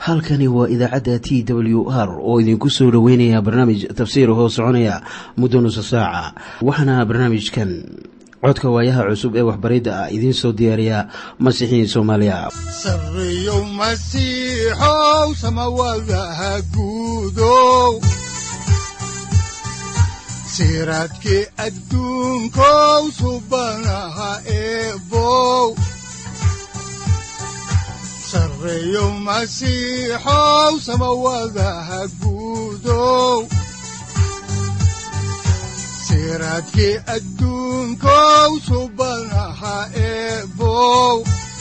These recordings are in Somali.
halkani waa idaacadda t w r oo idinku soo dhoweynaya barnaamij tafsiir hoo soconaya muddo nusa saaca waxaana barnaamijkan codka waayaha cusub ee waxbaridda ah idiin soo diyaariya masiixiin soomaaliya sareyow masiixow samawadaha guudow siraadkii adduunkow subanaha eebow sareyow masiixow samawadaha guudow siraadkii adduunkow subanaha eebow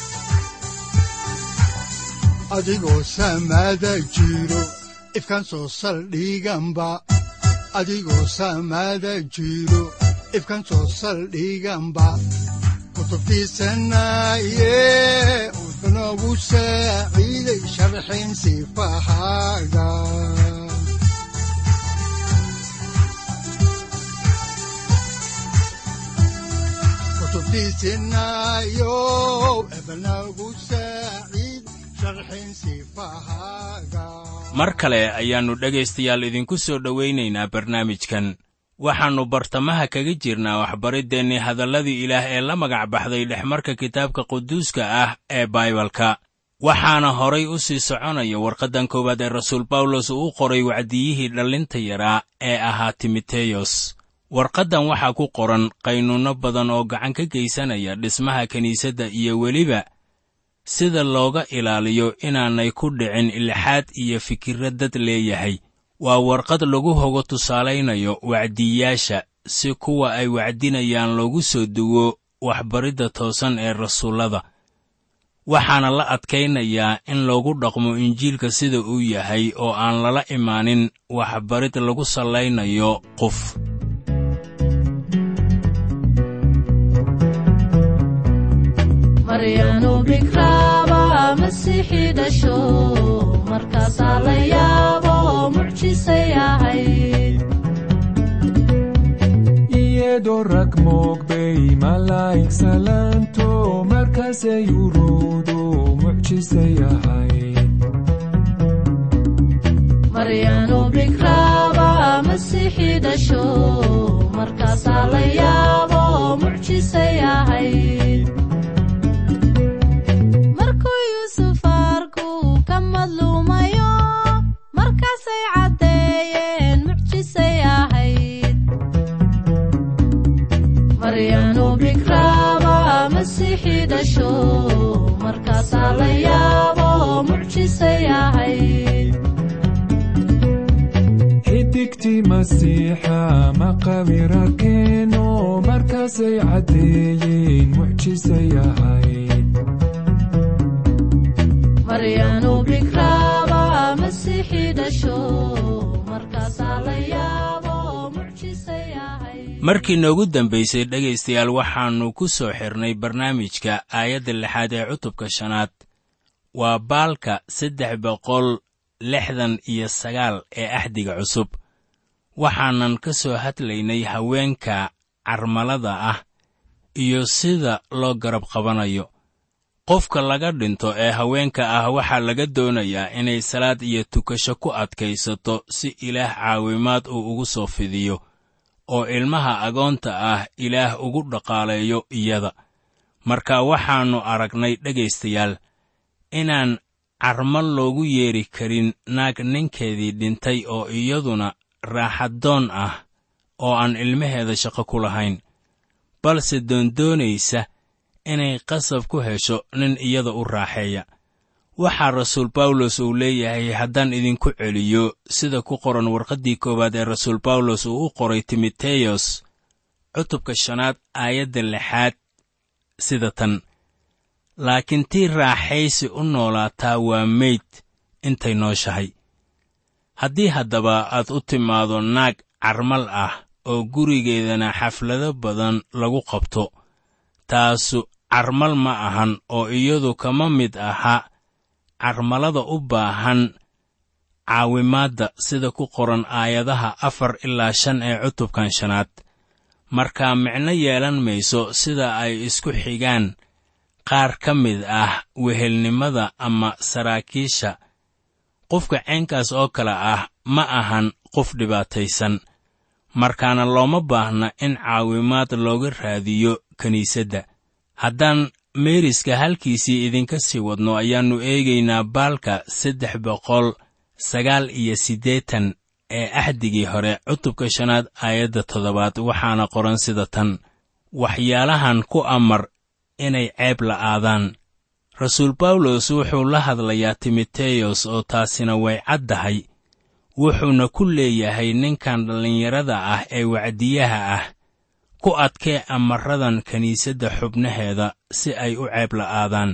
adigoo samada jiro ifkan soo saldhiganba adigoo samada jiro ifkan soo saldhiganba kutubtiisanaye unogu saaciiday sharxin sifahaaga kutubtiisinayo ebnagu saaciid sharxin sifahaaga mar kale ayaannu dhegaystayaal idinku soo dhowaynaynaa barnaamijkan waxaannu bartamaha kaga jirnaa waxbariddeenni hadalladii ilaah ee la magac baxday dhexmarka kitaabka quduuska ah ee baibalka waxaana horay u sii soconaya warqaddan koowaad ee rasuul bawlos uu u qoray wacdiyihii dhallinta yaraa ee ahaa timoteyos warqaddan waxaa ku qoran qaynuunno badan oo gacan ka geysanaya dhismaha kiniisadda iyo weliba sida looga ilaaliyo inaanay ku dhicin ilxaad iyo fikirra dad leeyahay waa warqad lagu hogo tusaalaynayo wacdiyaasha si kuwa ay wacdinayaan loogu soo duwo waxbaridda toosan ee rasuullada waxaana la adkaynayaa in loogu dhaqmo injiilka sida uu yahay oo aan lala imaanin waxbarid lagu sallaynayo qof maryanu bikraaba masiixii dhasho markaasaa la yaabo mucjisay ahayd iyadoo rag moogbay malaa'ig salaanto markaasay uruudu mucjisay ahayd maryanu bikraaba masiixii dhasho markaasaa la yaabo mucjisay ahayd markuu yuusuf arku ka madluumayo markaasay caddeeyeen mucjisay ahayd maryanu bikraaba masiixii dhasho markaasaa la yaabo mucjisay ahayd xidigtii masiixa maqawirarkeeno markaasay caddeeyeen mucjisay ahayd maryanu bikraaba masiixii dhasho markaasaa la yaabo mucjisay ahayd markii noogu dambaysay dhegaystayaal waxaannu ku soo xirnay barnaamijka aayadda lixaad ee cutubka shanaad waa baalka saddex boqol lixdan iyo sagaal ee axdiga cusub waxaanan ka soo hadlaynay haweenka carmalada ah iyo sida loo garab qabanayo qofka laga dhinto ee haweenka ah waxaa laga doonayaa inay salaad iyo tukasho ku adkaysato si ilaah caawimaad uu ugu soo fidiyo oo ilmaha agoonta ah ilaah ugu dhaqaaleeyo iyada marka waxaannu aragnay dhegaystayaal inaan carmal loogu yeedhi karin naag ninkeedii dhintay oo iyaduna raaxadoon ah oo aan ilmaheeda shaqo ku lahayn balse doondoonaysa inay qasab ku hesho nin iyada u raaxeeya waxaa rasuul bawlos uu leeyahay haddaan idinku celiyo sida ku qoran warqaddii koowaad ee rasuul bawlos uu u qoray timoteyos cutubka shanaad aayadda lixaad sida tan laakiin tii raaxaysi u noolaataa waa meyd intay nooshahay haddii haddaba aad u timaado naag carmal ah oo gurigeedana xaflado badan lagu qabto taasu carmal ma ahan oo iyadu kama mid aha carmalada u baahan caawimaadda sida ku qoran aayadaha afar ilaa shan ee cutubkan shanaad markaa micno yeelan mayso sida ay isku xigaan qaar ka mid ah wehelnimada ama saraakiisha qofka caynkaas oo kale ah ma ahan qof dhibaataysan markaana looma baahna in caawimaad looga raadiyo kiniisadda haddaan meeriska halkiisii idinka sii wadno ayaannu eegaynaa baalka saddex boqol sagaal iyo siddeetan ee axdigii hore cutubka shanaad aayadda toddobaad waxaana qoran sida tan waxyaalahan ku amar inay ceeb la'aadaan rasuul bawlos wuxuu la hadlayaa timoteyos oo taasina way caddahay wuxuuna ku leeyahay ninkan dhallinyarada ah ee wacdiyaha ah ku adkee amaradan kiniisadda xubnaheeda si ay u ceeb la'aadaan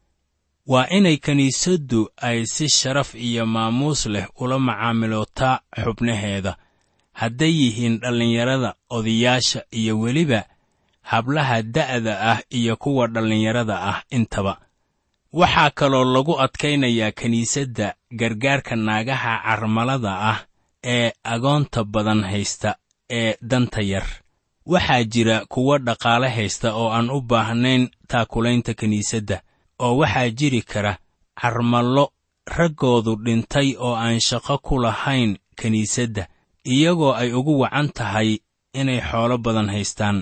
waa inay kiniisaddu ay si sharaf iyo maamuus leh ula macaamilootaa xubnaheeda hadday yihiin dhallinyarada odayaasha iyo weliba hablaha da'da ah iyo kuwa dhallinyarada ah intaba waxaa kaloo lagu adkaynayaa kiniisadda gargaarka naagaha carmalada ah ee agoonta badan haysta ee danta yar waxaa jira kuwo dhaqaale haysta oo aan u baahnayn taakulaynta kiniisadda oo waxaa jiri kara carmallo raggoodu dhintay oo aan shaqo ku lahayn kiniisadda iyagoo ay ugu wacan tahay inay xoolo badan haystaan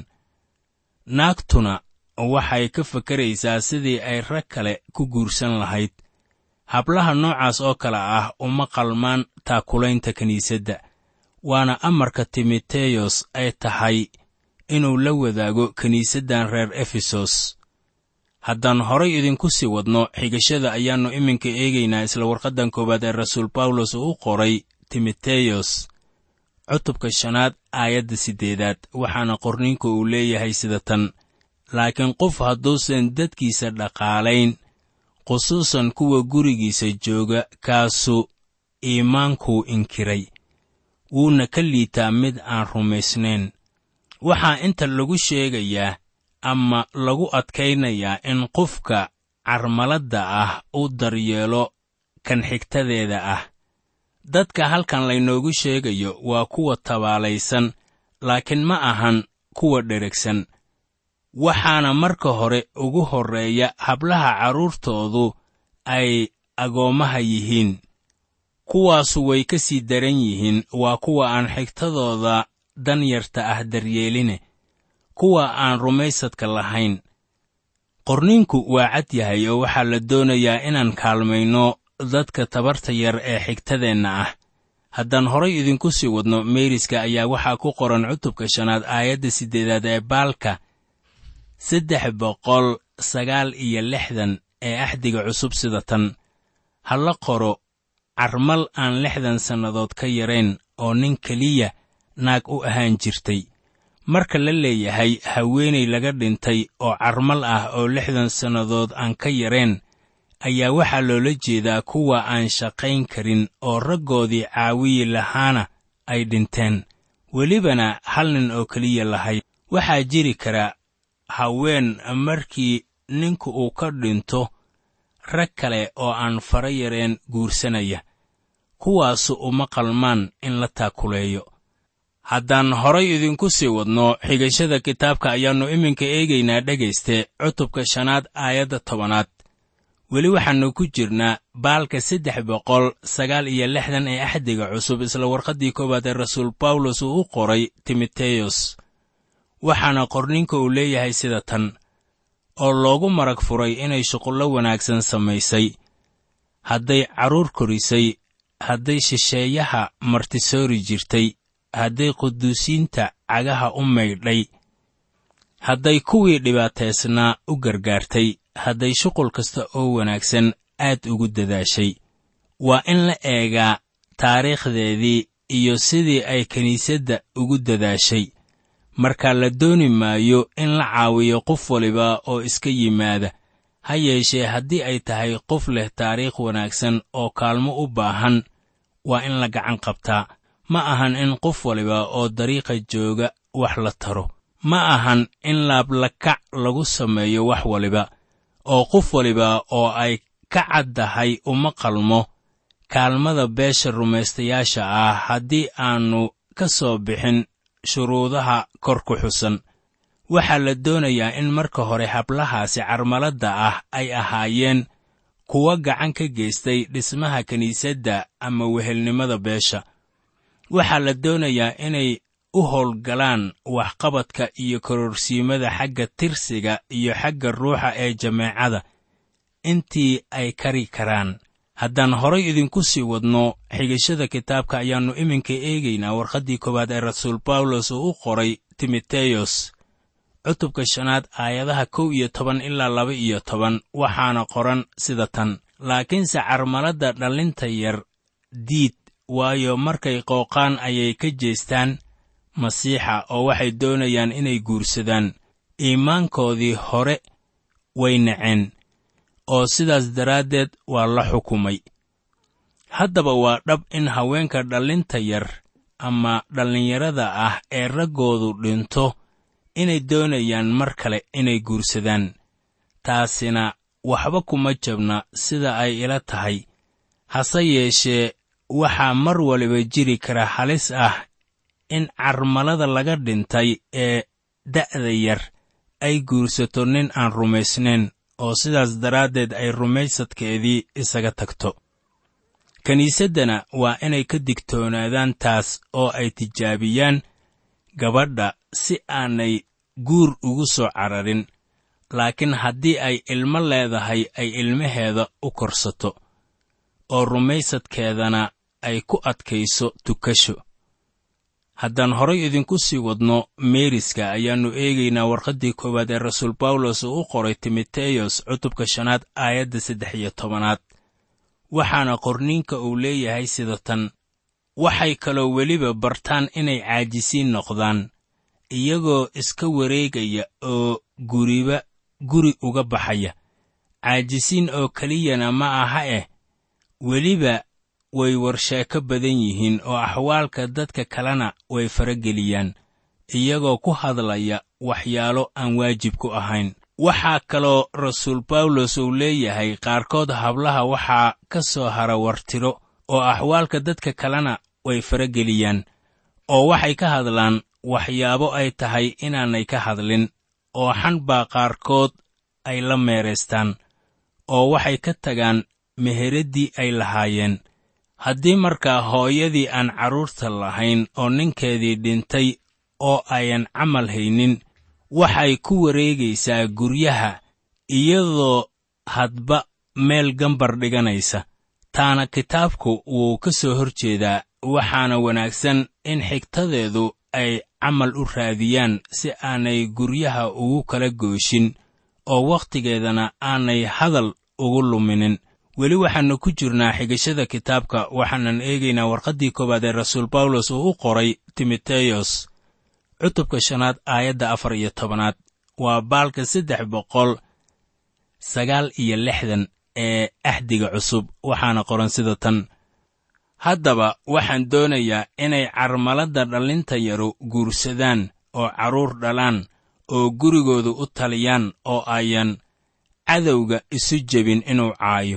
naagtuna waxay ka fakaraysaa sidii ay rag kale ku guursan lahayd hablaha noocaas oo kale ah uma qalmaan taakulaynta kiniisadda waana amarka timoteyos ay tahay inuu la wadaago kiniisaddan reer efesos haddaan horay idinku sii wadno xigashada ayaannu iminka eegaynaa isla warqaddan koowaad ee rasuul bawlos uu u qoray timoteyos cutubka shanaad aayadda siddeedaad waxaana qorniinku uu leeyahay sida tan laakiin qof hadduusan dadkiisa dhaqaalayn khusuusan kuwa gurigiisa jooga kaasu iimaankuu inkiray wuuna ka liitaa mid aan rumaysnayn waxaa inta lagu sheegayaa ama lagu adkaynayaa in qofka carmaladda ah u daryeelo kan xigtadeeda ah dadka halkan laynoogu sheegayo waa kuwa tabaalaysan laakiin ma ahan kuwa dheregsan waxaana marka hore ugu horreeya hablaha carruurtoodu ay agoommaha yihiin kuwaasu way ka sii daran yihiin waa kuwa aan xigtadooda danyarta ah daryeeline kuwa aan rumaysadka lahayn qorniinku waa cad yahay oo waxaa la doonayaa inaan kaalmayno dadka tabarta yar ee xigtadeenna ah haddaan horay idinku sii wadno meeriska ayaa waxaa ku qoran cutubka shanaad aayadda siddeedaad ee baalka saddex boqol sagaal iyo lixdan ee axdiga cusub sida tan ha la qoro carmal aan lixdan sannadood ka yarayn oo nin keliya naag u ahaan jirtay marka la leeyahay haweenay laga dhintay oo carmal ah oo lixdan sannadood aan ka yarayn ayaa waxaa loola jeedaa kuwa aan shaqayn karin oo raggoodii caawiyi lahaana ay dhinteen welibana hal nin oo keliya lahayd waxaa jiri kara haween markii ninku uu ka dhinto rag kale oo aan fara yareen guursanaya kuwaasu uma qalmaan in la taakuleeyo haddaan horay idinku sii wadno xigashada kitaabka ayaannu iminka eegaynaa dhegayste cutubka shanaad aayadda tobanaad weli waxaannu ku jirnaa baalka saddex boqol sagaal iyo lixdan ee axdiga cusub isla warqaddii koowaad ee rasuul bawlos uu u qoray timoteyos waxaana qorninka uu leeyahay sida tan oo loogu marag furay inay shuqullo wanaagsan samaysay hadday carruur korisay hadday shisheeyaha martisoori jirtay hadday quduusiinta cagaha u maydhay hadday kuwii dhibaataysnaa u gargaartay hadday shuqul kasta oo wanaagsan aad ugu dadaashay waa in la eegaa taariikhdeedii iyo sidii ay kiniisadda ugu dadaashay marka la dooni maayo in la caawiyo qof waliba oo iska yimaada ha yeeshee haddii ay tahay qof leh taariikh wanaagsan oo kaalmo u baahan waa in la gacan qabtaa ma ahan in qof waliba oo dariiqa jooga wax la taro ma ahan in laablakac lagu sameeyo wax waliba oo qof waliba oo ay ka caddahay uma qalmo kaalmada beesha rumaystayaasha ah haddii aannu ka soo bixin shuruudaha kor ku xusan waxaa la doonayaa in marka hore hablahaasi carmaladda ah ay ahaayeen kuwa gacan ka geystay dhismaha kiniisadda ama wehelnimada beesha waxaa la doonayaa inay u howlgalaan waxqabadka iyo kororsiimada xagga tirsiga iyo xagga ruuxa ee jameecada intii ay kari karaan haddaan horay idinku sii wadno xigashada kitaabka ayaannu iminka eegaynaa warqaddii koowaad ee rasuul bawlos uu u qoray timoteyos cutubka shanaad aayadaha kow iyo toban ilaa laba iyo toban waxaana qoran sida tan laakiinse carmaladda dhallinta yar diid waayo markay qooqaan ayay ka jeestaan masiixa oo waxay doonayaan inay guursadaan iimaankoodii hore way naceen oo sidaas daraaddeed waa la xukumay haddaba waa dhab in haweenka dhallinta yar ama dhallinyarada ah ee raggoodu dhinto inay doonayaan mar kale inay guursadaan taasina waxba kuma jabna sida ay ila tahay hase yeeshee waxaa mar waliba jiri kara halis ah in carmalada laga dhintay ee da'da yar ay guursato nin aan rumaysnayn oo sidaas daraaddeed ay rumaysadkeedii isaga tagto kiniisaddana waa inay ka digtoonaadaan taas oo ay tijaabiyaan gabadha si aanay guur ugu soo cararin laakiin haddii ay ilmo leedahay ay ilmaheeda u korsato oo rumaysadkeedana ay ku adkayso tukasho haddaan horay idinku sii wadno meeriska ayaannu eegaynaa warqaddii koowaad ee rasuul bawlos uu u qoray timoteyos cutubka shanaad aayadda saddex iyo tobanaad waxaana qorniinka uu leeyahay sida tan waxay kaloo weliba bartaan inay caajisiin noqdaan iyagoo iska wareegaya oo guriba guri uga baxaya caajisiin oo keliyana ma aha eh weliba way warsheeko badan yihiin oo axwaalka dadka kalena way farageliyaan iyagoo ku hadlaya waxyaalo aan waajib ku ahayn waxaa kaloo rasuul bawlos uu leeyahay qaarkood hablaha waxaa ka soo hara wartiro oo axwaalka dadka kalena way farageliyaan oo waxay ka hadlaan waxyaabo ay tahay inaanay ka hadlin oo xan baa qaarkood ay la meeraystaan oo waxay ka tagaan meheraddii ay lahaayeen haddii markaa hooyadii aan carruurta lahayn oo ninkeedii dhintay oo ayan camal haynin waxay ku wareegaysaa guryaha iyadoo hadba meel gambar dhiganaysa taana kitaabku wuu ka soo hor jeedaa waxaana wanaagsan in xigtadeedu ay camal u raadiyaan si aanay guryaha ugu kala gooshin oo wakhtigeedana aanay hadal ugu luminin weli waxaannu ku jirnaa xigashada kitaabka waxaanan eegaynaa warqaddii koowaad ee rasuul bawlos uu u qoray timoteyos cutubka shanaad aayadda afar iyo tobanaad waa baalka saddex boqol sagaal iyo lixdan ee axdiga cusub waxaana qoran sida tan haddaba waxaan doonayaa inay carmaladda dhallinta yaru guursadaan oo carruur dhalaan oo gurigoodu u taliyaan oo ayan cadowga isu jebin inuu caayo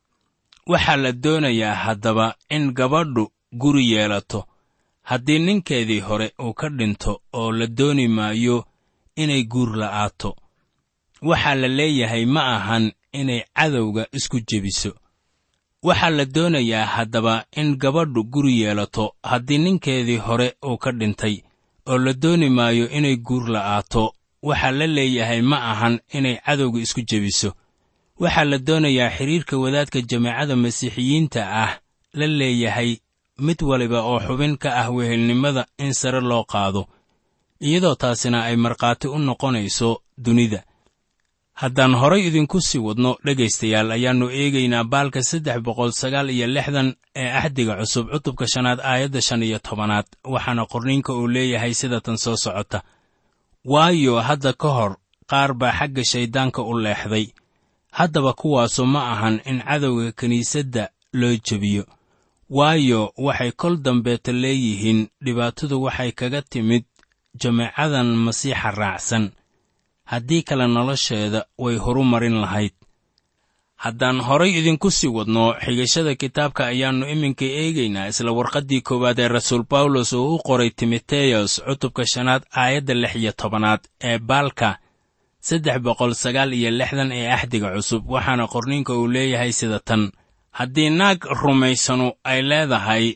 waxaa la doonayaa haddaba in gabadhu guri yeelato haddii ninkeedii hore uu ka dhinto oo la dooni maayo inay guur la'aato waxaa la leeyahay ma ahan inay cadowga isku jebiso waxaa la doonayaa haddaba in gabadhu guri yeelato haddii ninkeedii hore uu ka dhintay oo la dooni maayo inay guur la'aato waxaa la leeyahay ma ahan inay cadowga isku jebiso waxaa la doonayaa xidhiirka wadaadka jameecada masiixiyiinta ah la leeyahay mid waliba oo xubin ka ah wehelnimada in sare loo qaado iyadoo taasina ay markhaati u noqonayso dunida haddaan horay idinku sii wadno dhegaystayaal ayaannu eegaynaa baalka saddex boqol sagaal iyo lixdan ee axdiga cusub cutubka shanaad aayadda shan iyo tobanaad waxaana qorniinka uu leeyahay sida tan soo socota waayo hadda ka hor qaar baa xagga shayddaanka u leexday haddaba kuwaasu ma ahan in cadowga kiniisadda loo jebiyo waayo waxay kol dambeeta leeyihiin dhibaatadu waxay kaga timid jameecadan masiixa raacsan haddii kale nolosheeda way horu marin lahayd haddaan horay idinku sii wadno xigashada kitaabka ayaannu iminka eegaynaa isla warqaddii koowaad ee rasuul bawlos uu u qoray timoteyos cutubka shanaad aayadda lix iyo tobanaad ee baalka saddex boqol sagaal iyo lixdan ee axdiga cusub waxaana qorniinka uu leeyahay sida tan haddii naag rumaysanu ay leedahay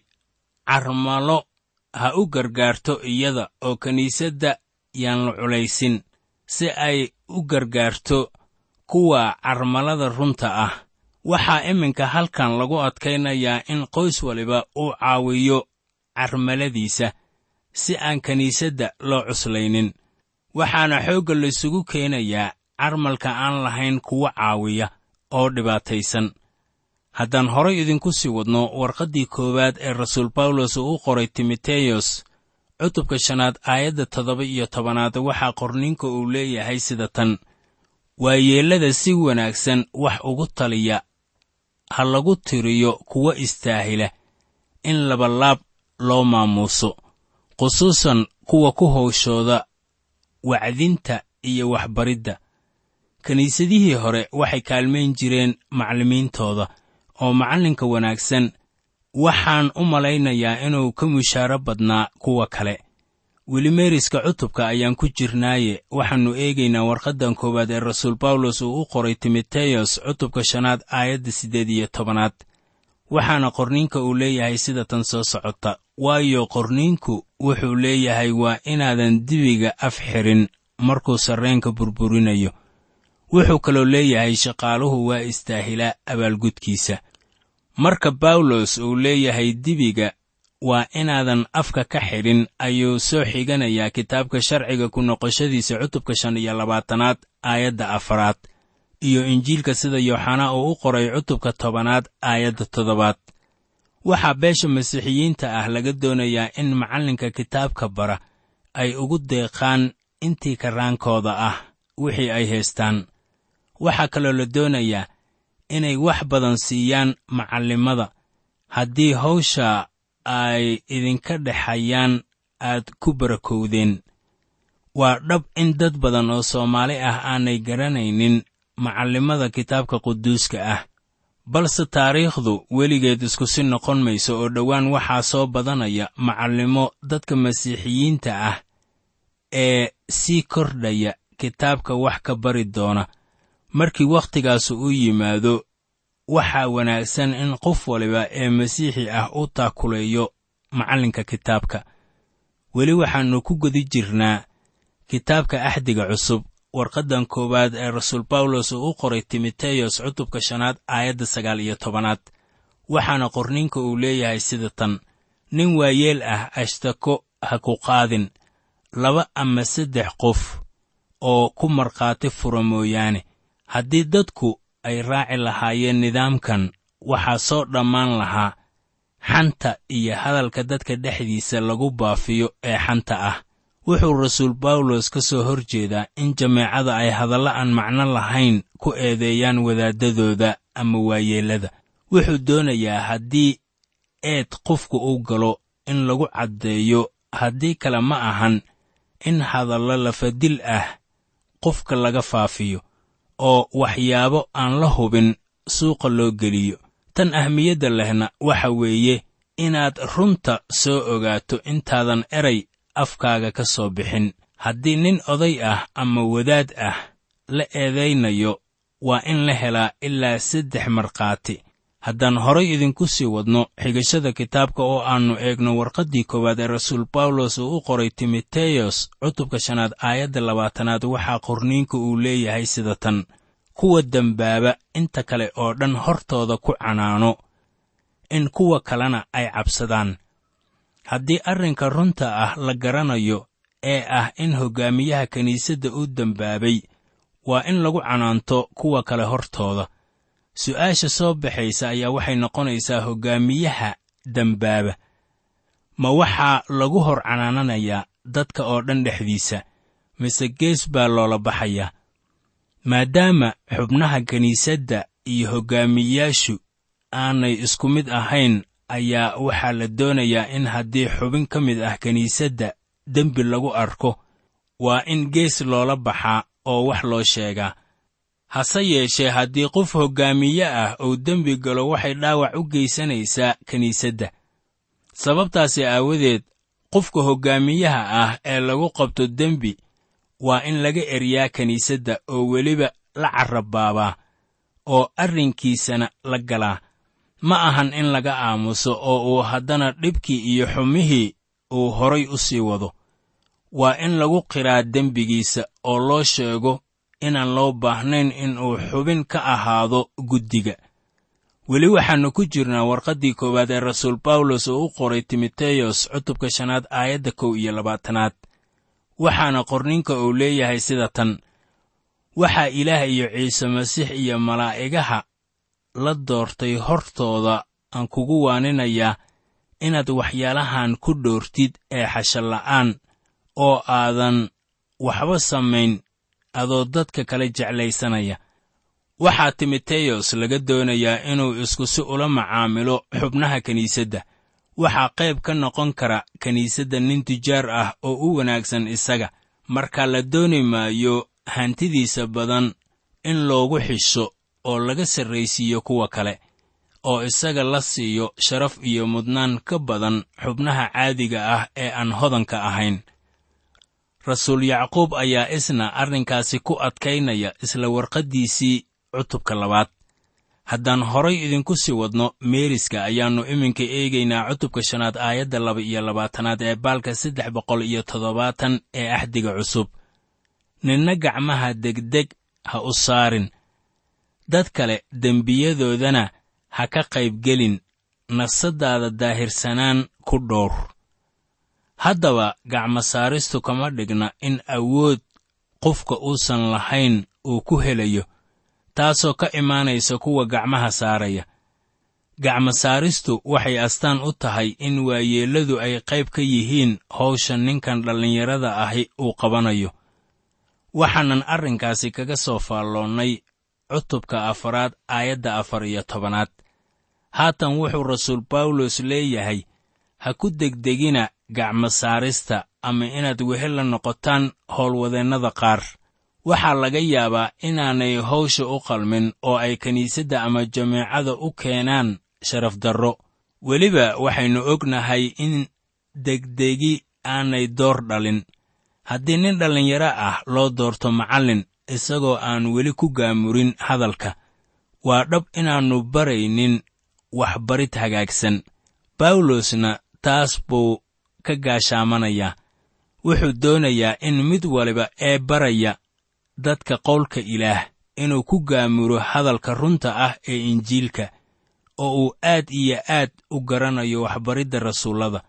carmalo ha u gargaarto iyada oo kiniisadda yaan la culaysin si ay u gargaarto kuwa carmalada runta ah waxaa iminka halkan lagu adkaynayaa in qoys waliba uu caawiyo carmaladiisa si aan kiniisadda loo cuslaynin waxaana xoogga laysugu keenayaa carmalka aan lahayn kuwa caawiya oo dhibaataysan haddaan horay idinku sii wadno warqaddii koowaad ee rasuul bawlos uu u qoray timoteyos cutubka shanaad aayadda toddoba iyo tobanaad waxaa qorninka uu leeyahay sida tan waayeellada si wanaagsan wax ugu taliya ha lagu tiriyo kuwa istaahila in labalaab loo maamuuso khusuusan kuwa ku howshooda wacdinta iyo waxbaridda kiniisadihii hore waxay kaalmayn jireen macallimiintooda oo macallinka wanaagsan waxaan u malaynayaa inuu ka mushaaro badnaa kuwa kale weli meeriska cutubka ayaan ku jirnaaye waxaannu eegaynaa warqaddan koowaad ee rasuul bawlos uu u qoray timoteyos cutubka shanaad aayadda siddeed iyo tobanaad waxaana qorniinka uu leeyahay sida tan soo socota waayo qorniinku wuxuu leeyahay waa inaadan dibiga af xirin markuu sarreenka burburinayo wuxuu kaloo leeyahay shaqaaluhu waa istaahilaa abaalgudkiisa marka bawlos uu leeyahay dibiga waa inaadan afka ka xidhin ayuu soo xiganayaa kitaabka sharciga ku noqoshadiisa cutubka shan iyo labaatanaad aayadda afaraad iyo injiilka sida yooxanaa uu u qoray cutubka tobanaad aayadda toddobaad waxaa beesha masiixiyiinta ah laga doonayaa in macallinka kitaabka bara ay ugu deeqaan intii karaankooda ah wixii ay haystaan waxaa kaloo la doonayaa inay wax badan siiyaan macallimada haddii hawsha ay idinka dhexayaan aad ku barakowdeen waa dhab in dad badan oo soomaali ah aanay garanaynin macallimada kitaabka quduuska ah balse taariikhdu weligeed isku si noqon mayso oo dhowaan waxaa soo badanaya macallimo dadka masiixiyiinta ah ee sii kordhaya kitaabka wax ka bari doona markii wakhtigaasu u yimaado waxaa wanaagsan in qof waliba ee masiixi ah u taakuleeyo macallinka kitaabka weli waxaannu ku gudi jirnaa kitaabka axdiga cusub warqaddan koowaad ee rasuul bawlos uu u qoray timoteyos cutubka shanaad aayadda sagaal iyo tobanaad waxaana qorninka uu leeyahay sida tan nin waayeel ah ashtako ha ku qaadin laba ama saddex qof oo ku markhaati fura mooyaane haddii dadku ay raaci lahaayeen nidaamkan waxaa soo dhammaan lahaa xanta iyo hadalka dadka dhexdiisa lagu baafiyo ee xanta ah wuxuu rasuul bawlos ka soo hor jeedaa in jameecada ay hadalla aan macno lahayn ku eedeeyaan wadaaddadooda ama waayeellada wuxuu doonayaa haddii eed qofku u galo in lagu caddeeyo haddii kale ma ahan in hadallo lafadil ah qofka laga faafiyo oo waxyaabo aan la hubin suuqa loo geliyo tan ahmiyadda lehna waxa weeye inaad runta soo ogaato intaadan eray afkaaga ka soo bixin haddii nin oday ah ama wadaad ah la eedaynayo waa in la helaa ilaa saddex markhaati haddaan horay idinku sii wadno xigashada kitaabka oo aannu eegno warqaddii koowaad ee rasuul bawlos uu u qoray timoteyos cutubka shanaad aayadda labaatanaad waxaa qorniinka uu leeyahay sida tan kuwa dembaaba inta kale oo dhan hortooda ku canaano in kuwa kalena ay cabsadaan haddii arrinka runta ah la garanayo ee ah in hoggaamiyaha kiniisadda u dembaabay waa in lagu canaanto kuwa kale hortooda su'aasha soo baxaysa ayaa waxay noqonaysaa hoggaamiyaha dembaaba ma waxaa lagu hor canaananayaa dadka oo dhan dhexdiisa mise gees baa loola baxayaa maadaama xubnaha kiniisadda iyo hoggaamiyayaashu aanay isku mid ahayn ayaa waxaa la doonayaa in haddii xubin ka mid ah kiniisadda dembi lagu arko waa in gees loola baxaa oo wax loo sheegaa hase yeeshee haddii qof hoggaamiye ah uu dembi galo waxay dhaawac u geysanaysaa kiniisadda sababtaasi aawadeed qofka hoggaamiyaha ah ee lagu qabto dembi waa in laga eriyaa kiniisadda oo weliba la carrabaabaa oo arrinkiisana la galaa ma ahan in laga aamuso oo uu haddana dhibkii iyo xumihii uu horay u sii wado waa in lagu qiraa dembigiisa oo loo sheego inaan loo baahnayn in uu xubin ka ahaado guddiga weli waxaannu ku jirnaa warqaddii koowaad ee rasuul bawlos oo u qoray timoteyos cutubka shanaad aayadda kow iyo labaatanaad waxaana qorninka uu leeyahay sida tan waxaa ilaah iyo ciise masiix iyo malaa'igaha la doortay hortooda aan kugu waaninayaa inaad waxyaalahan ku dhoortid ee xashalla'aan oo aadan waxba samayn adoo dadka kale jeclaysanaya waxaa timoteyos laga doonayaa inuu isku si ula macaamilo xubnaha kiniisadda waxaa qayb ka noqon kara kiniisadda nin tujaar ah oo u wanaagsan isaga marka la dooni maayo hantidiisa badan in loogu xisho oo laga sarraysiiyo kuwa kale oo isaga la siiyo sharaf iyo mudnaan ka badan xubnaha caadiga ah ee aan hodanka ahayn rasuul yacquub ayaa isna arrinkaasi ku adkaynaya isla warqaddiisii cutubka labaad haddaan horay idinku sii wadno meeriska ayaannu iminka eegaynaa cutubka shanaad aayadda laba iyo labaatanaad ee baalka saddex boqol iyo toddobaatan ee axdiga cusub ninna gacmaha degdeg ha u saarin dad kale dembiyadoodana ha ka qaybgelin nafsaddaada daahirsanaan ku dhowr haddaba gacmo saaristu kama dhigna in awood qofka uusan lahayn uu ku helayo taasoo ka imaanaysa kuwa gacmaha saaraya gacmo saaristu waxay astaan u tahay in waayeelladu ay qayb ka yihiin hawsha ninkan dhallinyarada ahi uu qabanayo waxaanan arrinkaasi kaga soo faalloonnay cutubka afaraad aayadda afar iyo tobanaad haatan wuxuu rasuul bawlos leeyahay ha ku degdegina gacmo saarista ama inaad wehel la noqotaan howlwadeennada qaar waxaa laga yaabaa inaanay hawsha u qalmin oo ay kiniisadda ama jameecada u keenaan sharaf darro weliba waxaynu ognahay in degdegi aanay door dhalin haddii nin dhallinyaro ah loo doorto macallin isagoo aan weli ku gaamurin hadalka waa dhab inaannu baraynin waxbarid hagaagsan bawlosna taas buu ka gaashaamanayaa wuxuu doonayaa in mid waliba ee baraya dadka qowlka ilaah inuu ku gaamuro hadalka runta ah ee injiilka oo uu aad iyo aad u garanayo waxbaridda rasuullada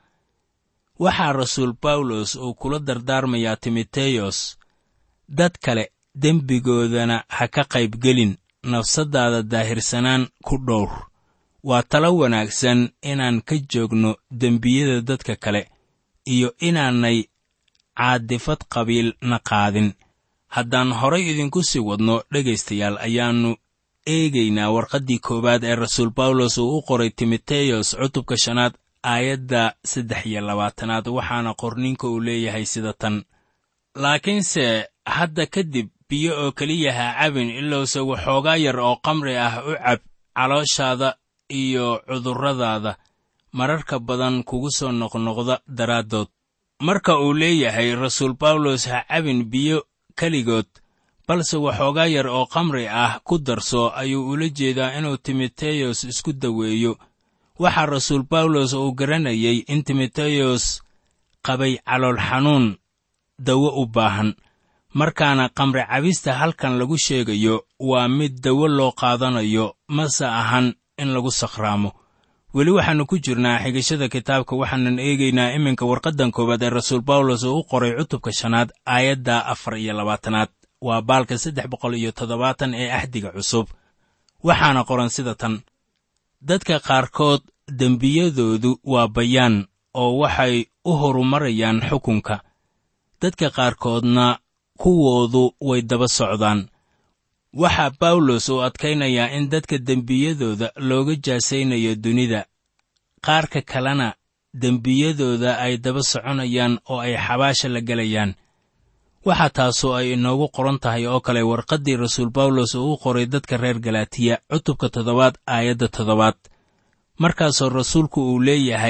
waxaa rasuul bawlos uu kula dardaarmayaa timoteyos dad kale dembigoodana ha ka qaybgelin nafsaddaada daahirsanaan ku dhowr waa talo wanaagsan inaan ka joogno dembiyada dadka kale iyo inaanay caadifad qabiilna qaadin haddaan horay idinku sii wadno dhegaystayaal ayaannu eegaynaa warqaddii koowaad ee rasuul bawlos uu u qoray timoteyos cutubka shanaad aayadda saddex iyo labaatanaad waxaana qorninka uu leeyahay sida tan laakiinse hadda kadib biyo oo keliya ha cabin ilowse waxoogaa yar oo qamri ah u cab calooshaada iyo cudurradaada mararka badan kugu soo noqnoqda daraaddood marka uu leeyahay rasuul bawlos ha cabin biyo keligood balse waxoogaa yar oo qamri ah ku darso ayuu ula jeedaa inuu timoteyos isku daweeyo waxaa rasuul bawlos uu garanayay in timoteyos qabay calool xanuun dawo u baahan markaana qamri cabista halkan lagu sheegayo waa mid dawo loo qaadanayo mase ahan in lagu sakhraamo weli waxaannu ku jirnaa xigashada kitaabka waxaanan eegaynaa iminka warqaddan koowaad ee rasuul bawlos oo u qoray cutubka shanaad aayadda afar iyo labaatanaad waa baalka saddex boqol iyo toddobaatan ee axdiga cusub waxaana qoran sida tan dadka qaarkood dembiyadoodu waa bayaan oo waxay u horumarayaan xukunka dadka qaarkoodna kuwoodu way daba socdaan waxaa bawlos uu adkaynayaa in dadka dembiyadooda looga jaasaynayo dunida qaarka kalena dembiyadooda ay daba soconayaan oo ay xabaasha la gelayaan waxaa taasoo ay inoogu qoran tahay oo kale warqaddii rasuul bawlos uu u qoray dadka reer galaatiya cutubka toddobaad aayadda toddobaad markaasoo rasuulku uu leeyahay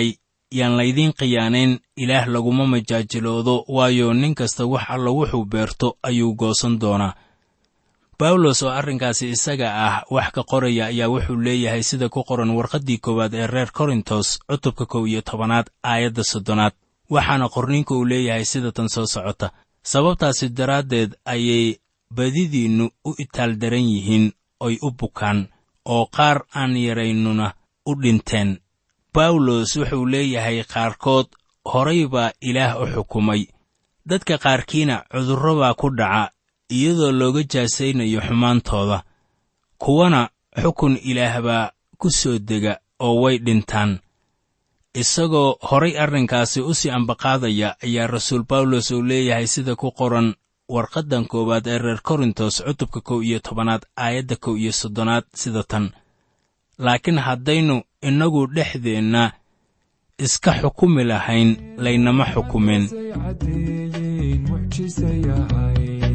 yaan laydiin khiyaanayn ilaah laguma majaajiloodo waayo nin kasta wax alla wuxuu beerto ayuu goosan doonaa bawlos oo arrinkaasi isaga ah wax ka qoraya ayaa wuxuu leeyahay sida ku qoran warqaddii koowaad ee reer korintos cutubka kow iyo tobanaad aayadda soddonaad waxaana qorninka uu leeyahay sida tan soo socota sababtaasi daraaddeed ayay badidiinnu u itaaldaran yihiin oy u bukaan oo qaar aan yaraynuna u dhinteen bawlos wuxuu leeyahay qaarkood horay baa ilaah u xukumay dadka qaarkiina cudurro baa ku dhaca iyadoo looga jaasaynayo xumaantooda kuwana xukun ilaah baa ku soo dega oo way dhintaan isagoo horay arrinkaasi u sii ambaqaadaya ayaa rasuul bawlos uu leeyahay sida ku qoran warqaddan koowaad ee reer korintos cutubka kow iyo tobanaad aayadda kow iyo soddonaad sida tan laakiin haddaynu innagu dhexdeenna iska xukumi lahayn laynama xukumin say caddeeyeen mucjisay ahayd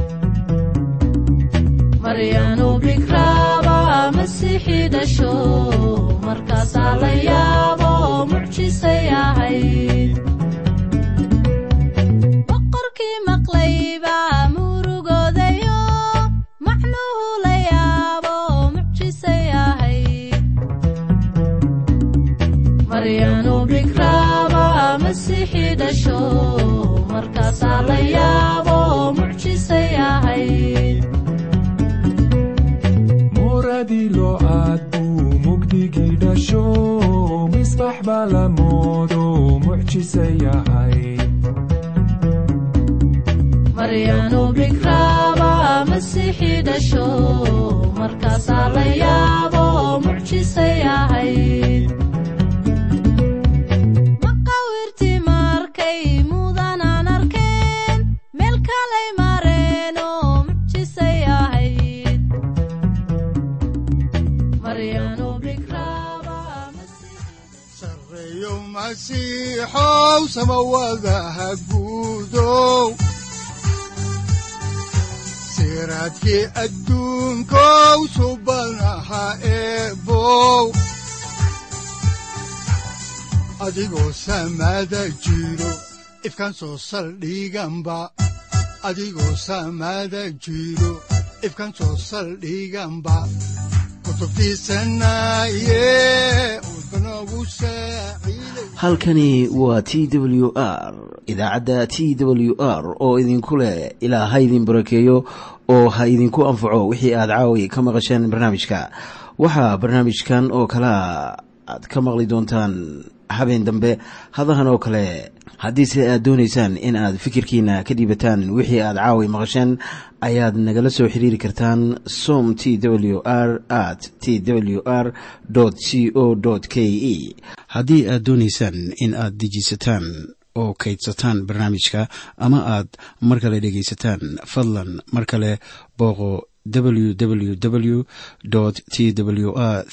maryaanu bikraaba masiixii dhasho markaasaa la yaabo mucjisay ahayd boqorkii maqlayba murugoodayo macnuhu la yaabo mucjisay ahayd maryaanu bikraaba masiixii dhasho markaasaa la yaabo mucjisay ahayd mooradii loo aad buu mugdigii dhasho misbax baa la moodo mucjisay ahayd maryaanu bikraaba masiixii dhasho markaasaa la yaabo mucjisay ahayd maqawirtii markay mudanaan arkeen meel kalay mareen oo mucjisay ahayd maryaanu bikraaba masiixii sarreeyo masiixow samawadaha guudow siraadkii adduunkow subanaha eebow adigoo samada jiro ifkan soo saldhiganba adigoo samada jiro ifkan soo saldhiganba kutubtiisanaye udbanogu saaciiday halkani waa t w r idaacadda t w r oo idinku leh ilaa ha idin barakeeyo oo ha idinku anfaco wixii aad caawi ka maqasheen barnaamijka waxaa barnaamijkan oo kalea aad ka maqli doontaan habeen dambe hadahan oo kale haddiise aad doonaysaan in aad fikirkiina ka dhiibataan wixii aad caawi maqasheen ayaad nagala soo xiriiri kartaan som t w r at t w r c o k e haddii aad doonaysaan in aad dejiisataan oo kaydsataan barnaamijka ama aad mar kale dhegaysataan fadlan mar kale booqo www t w r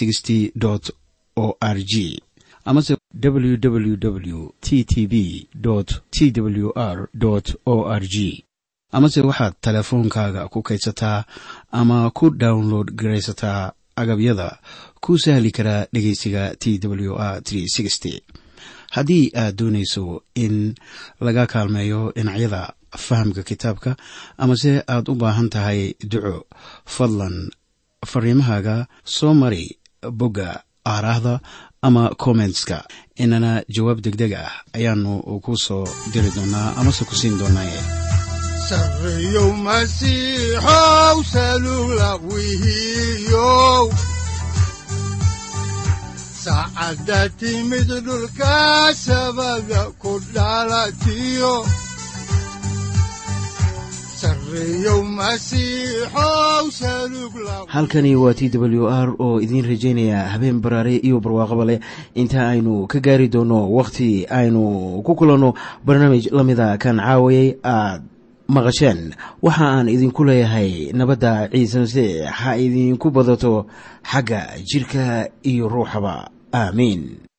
o r g amase www t t b t w r o r g amase waxaad teleefoonkaaga ku kaydsataa ama ku download garaysataa agabyada ku sahli karaa dhegeysiga t w r haddii aad doonayso in laga kaalmeeyo dhinacyada fahamka kitaabka amase aad u baahan tahay duco fadlan fariimahaaga soo mari bogga aaraahda ama kommentska inana jawaab degdeg ah ayaanu ku soo diri doonaa amase ku siin doonaaye sarreeyow masiixow salugla wihiyow saacadda timid dhulka sabada ku dhalatiyo sarreeyow masiixow salugla halkani waa t w r oo idiin rajaynaya habeen baraare iyo barwaaqaba leh inta aynu ka gaari doono wakhti aynu ku kulanno barnaamij la mida kan caawayay aad maqasheen waxa aan idinku leeyahay nabadda ciise masiix ha idinku badato xagga jidhka iyo ruuxaba aamiin